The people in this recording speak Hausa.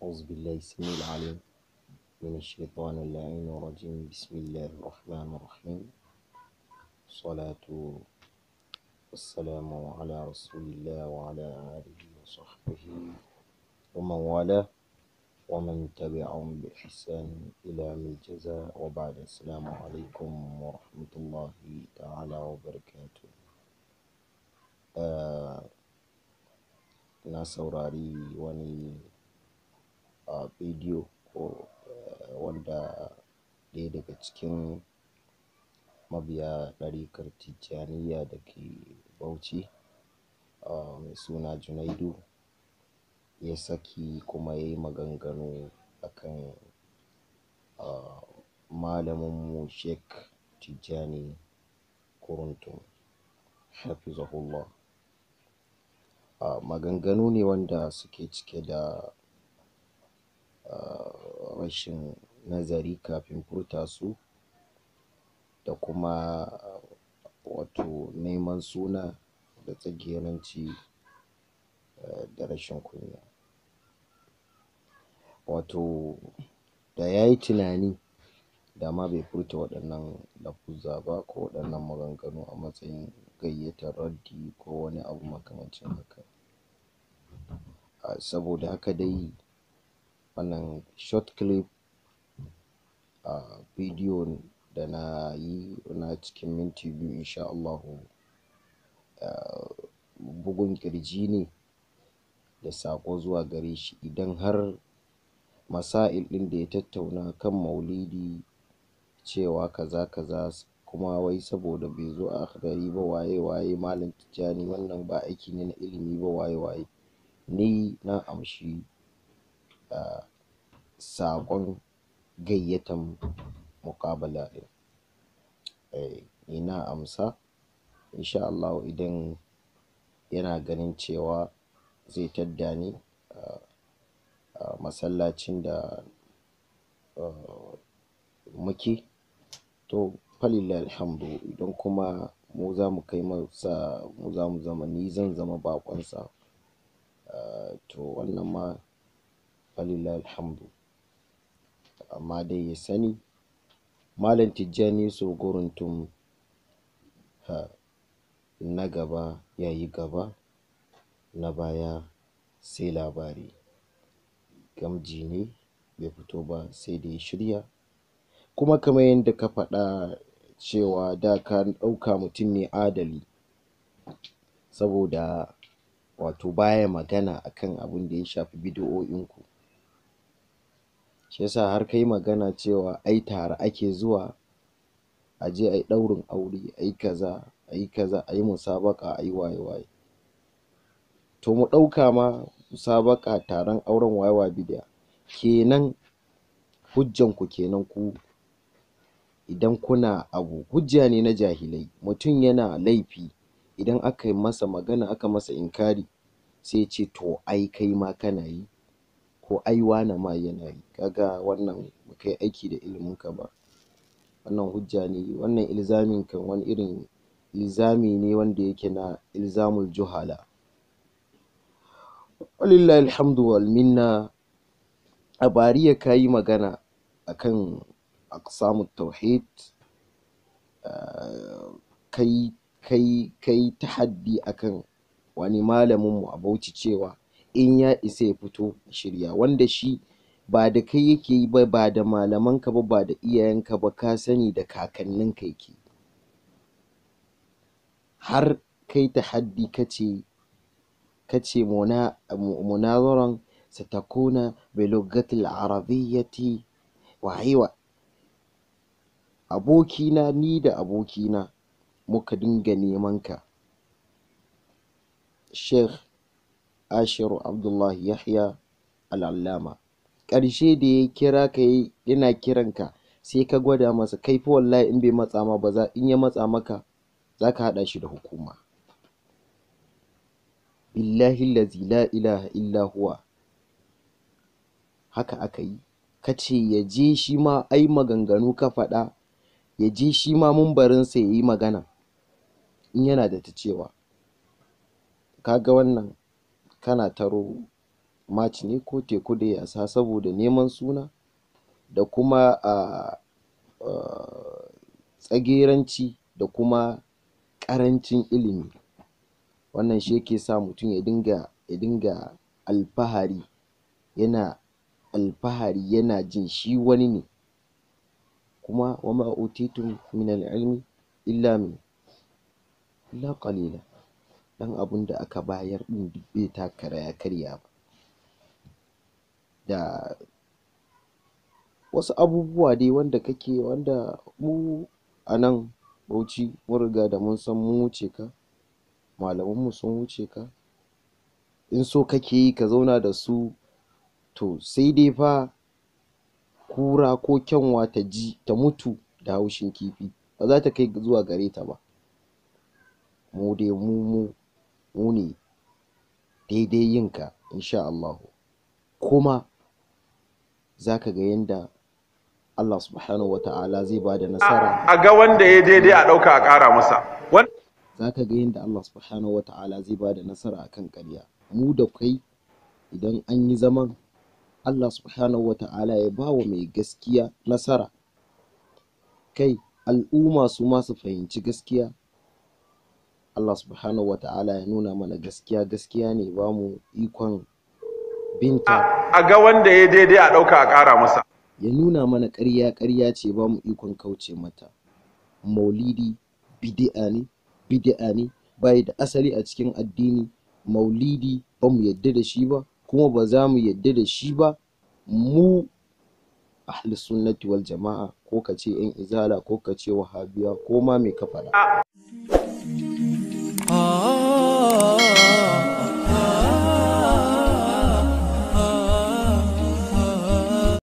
أعوذ بالله السميع العليم من الشيطان اللعين الرجيم بسم الله الرحمن الرحيم الصلاة والسلام على رسول الله وعلى آله وصحبه ومن والاه ومن تبعهم بإحسان إلى يوم الجزاء وبعد السلام عليكم ورحمة الله تعالى وبركاته آه na saurari wani a bidiyo ko wanda ɗaya daga cikin mabiya ɗarikar tijjaniya da ke bauchi mai suna junaidu ya saki kuma ya yi maganganu akan malaminmu sheik tijjani kuruntum hafizahullah maganganu ne wanda suke cike da rashin nazari kafin furta su da kuma wato neman suna da tsageranci da rashin kunya wato da ya yi tunani da ma bai furta waɗannan lafuzza ba ko waɗannan maganganu a matsayin gayyatar raddi ko wani abu makamancin haka saboda haka dai wannan short clip a bidiyo da na yi na cikin minti biyu insha Allahu bugun ƙirji ne da saƙo zuwa gare shi idan har masail ɗin da ya tattauna kan maulidi cewa kaza kaza kuma wai saboda bai zo a akhdari ba waye waye malam tijjani wannan ba aiki ne na ilimi ba waye waye ni na amshi saƙon gayyatan muƙabala ɗin ni na amsa insha Allahu idan yana ganin cewa zai tadda ni a masallacin da muke to falillahi alhamdu idan kuma mu za mu kai masa mu za mu zama ni zan zama baƙonsa to wannan ma falillahi alhamdu amma dai ya sani malam tijjani yusuf guruntum na gaba ya yi gaba na baya sai labari gamji ne bai fito ba sai da ya shirya kuma kamar yadda ka faɗa cewa da ka ɗauka mutum ne adali saboda wato baya magana akan abin da ya shafi bidi'o'inku shi yasa har ka yi magana cewa ai tare ake zuwa a je a yi ɗaurin aure a yi kaza a yi kaza a yi musabaƙa a yi waye waye to mu ɗauka ma musabaƙa taron auren waye waye bid'a kenan hujjanku kenan ku idan kuna abu hujja ne na jahilai mutum yana laifi idan aka yi masa magana aka masa inkari sai ya ce to ai kai ma kana yi ko ai wane ma yana yi ka ga wannan ba kai aiki da iliminka ba wannan hujja ne wannan ilzamin kan wani irin ilzami ne wanda yake na ilzamul juhala walillahi alhamdu wal minna a bariya ka yi magana akan aqsamut tauhid kai kai kai tahaddi akan wani malaminmu a Bauchi cewa in ya isa ya fito shirya wanda shi ba da kai yake yi ba ba da malamanka ba ba da iyayenka ba ka sani da kakanninka yake har kai tahaddi kace kace muna munazaran satakuna bilughatil arabiyyati waye wa abokina ni da abokina muka dinga neman ka Sheikh Ashiru Abdullahi Yahya Al'allama ƙarshe da ya kira ka yana kiran ka sai ka gwada masa kai fa wallahi in bai matsa ma ba za in ya matsa maka za ka haɗa shi da hukuma billahi allazi la ilaha illa huwa haka aka yi ka ce ya je shi ma ai maganganu ka faɗa ya je shi ma mumbarinsa ya yi magana in yana da ta cewa ka ga wannan kana taro match ne ko teku da yasa saboda neman suna da kuma a tsageranci da kuma ƙarancin ilimi wannan shi yake sa mutum ya dinga ya dinga alfahari yana alfahari yana jin shi wani ne kuma wa ma utitum min al-ilmi illa me illa qalila ɗan abunda aka bayar ɗin duk bai taka kara ya karya ba da wasu abubuwa dai wanda kake wanda mu a nan Bauchi mun riga da mun san mun wuce ka malaman mu sun wuce ka in so kake yi ka zauna da su to sai dai fa kura ko kyanwa ta ji ta mutu da haushin kifi ba za ta kai zuwa gare ta ba mu dai mu mu mu ne daidai yin ka in sha Allahu kuma za ka ga yanda Allah subhanahu wa ta'ala zai bada nasara a ga wanda ya daidai a ɗauka a ƙara masa za ka ga yanda Allah subhanahu wa ta'ala zai bada nasara akan ƙarya mu da kai idan an yi zaman Allah subhanahu wa ta'ala ya bawa mai gaskiya nasara kai al'umma su ma su fahimci gaskiya Allah subhanahu wa ta'ala ya nuna mana gaskiya gaskiya ne ya bamu ikon binta a ga wanda ya daidai a ɗauka a ƙara masa ya nuna mana ƙarya ƙarya ce ba mu ikon kauce mata maulidi bid'a ne bid'a ne bai da asali a cikin addini maulidi ba mu yadda da shi ba kuma ba za mu yadda da shi ba mu ahli sunnati wal jama'a ko ka ce yan izala ko ka ce wahabiya ko ma me ka faɗa